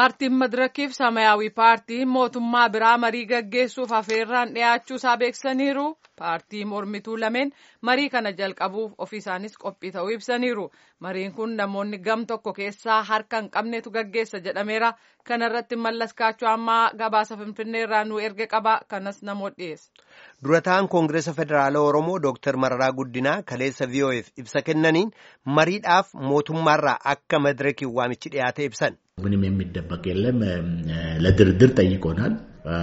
Paartiin Madirakiif Samaayyaawii paartiin mootummaa biraa marii gaggeessuuf afeerraan dhiyaachuu isaa beeksisaniiru. Paartii mormituu lameen marii kana jalqabuuf ofii isaanis qophii ta'uu ibsaniiru. Mariin kun namoonni gam tokko keessaa harka hin qabnetu gaggeessa jedhameera. Kana irratti mallas kaachoo ammaa gabaasa Finfinnee irraa nu erge qaba. Kanas namoota dhiyeessa. Durataan Koongireesa Federaalaa Oromoo Dooktar Mararaa Guddinaa kaleessa VOF ibsa kennaniin mariidhaaf mootummaarraa akka madirakiin waamichi dhiyaate ibsan. ምንም የሚደበቅ የለም። ለድርድር ጠይቆናል።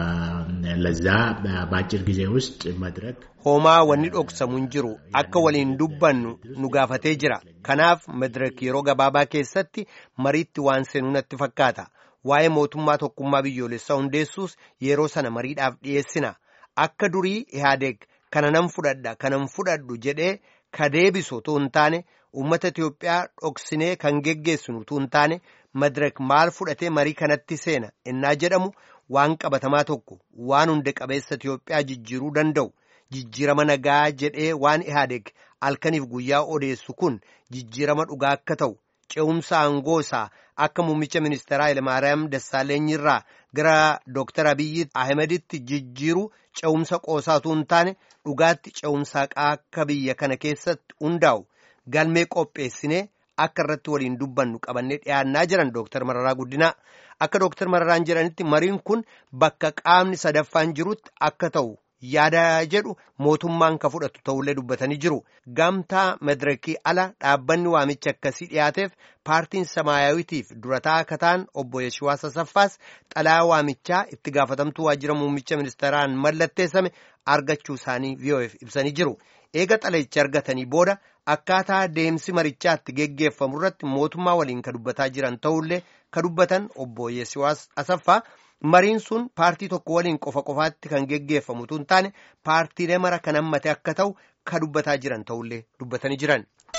ለዛ በአጭር ጊዜ ውስጥ መድረክ Hoomaa wanni dhoksamu hin jiru akka waliin dubbannu nu gaafatee jira. Kanaaf madirak yeroo gabaabaa keessatti mariitti waan seenuu natti fakkaata. Waa'ee mootummaa tokkummaa biyyoolessaa hundeessuus yeroo sana mariidhaaf dhiyeessina. Akka durii Ihaadeeg kana nan fudhadha kanan fudhadhu jedhee ka deebisu utuu hin taane uummata Itiyoophiyaa dhoksinee kan geggeessinu utuu hin taane madirak maal fudhatee marii kanatti seena innaa jedhamu waan qabatamaa tokko waan hunda qabeessa Itiyoophiyaa jijjiiruu danda'u. Jijjiirama nagaa jedhee waan Ihaadeeg halkaniif guyyaa odeessu kun jijjiirama dhugaa akka ta'u ce'umsa aangoo isaa akka muummicha ministeeraa Hayilamaariyaam Dassaaleenyirraa gara Dooktar Abiyyi Ahimaditti jijjiiru ce'umsa qoosaatu hin taane dhugaatti ce'umsa akka biyya kana keessatti hundaa'u galmee qopheessinee akka irratti waliin dubbannu qabannee dhiyaannaa jiran Dooktar Mararaa Guddinaa. Akka Dooktar Mararaan jedhanitti mariin kun bakka qaamni sadaffaan jirutti akka ta'u. yaada jedhu mootummaan ka fudhatu ta'ullee dubbatanii jiru gamtaa madirakii ala dhaabbanni waamicha akkasii dhiyaateef paartiin samaayaawitiif durataa akka ta'an obbo Yeshiwaas Asaffaas xalaa waamichaa itti gaafatamtuu waajjira muummicha ministeeraan mallatteessame argachuu isaanii VOF ibsanii jiru eega xalayicha argatanii booda akkaataa deemsi marichaatti geggeeffamu irratti mootummaa waliin ka dubbataa jiran ta'ullee ka dubbatan obbo Yeshiwaas Asaffaa. Mariin sun paartii tokko waliin qofa qofaatti kan geggeeffamu tun taane paartiilee mara kan hammate akka ta'u ka dubbataa jiran ta'ullee dubbatanii jiran.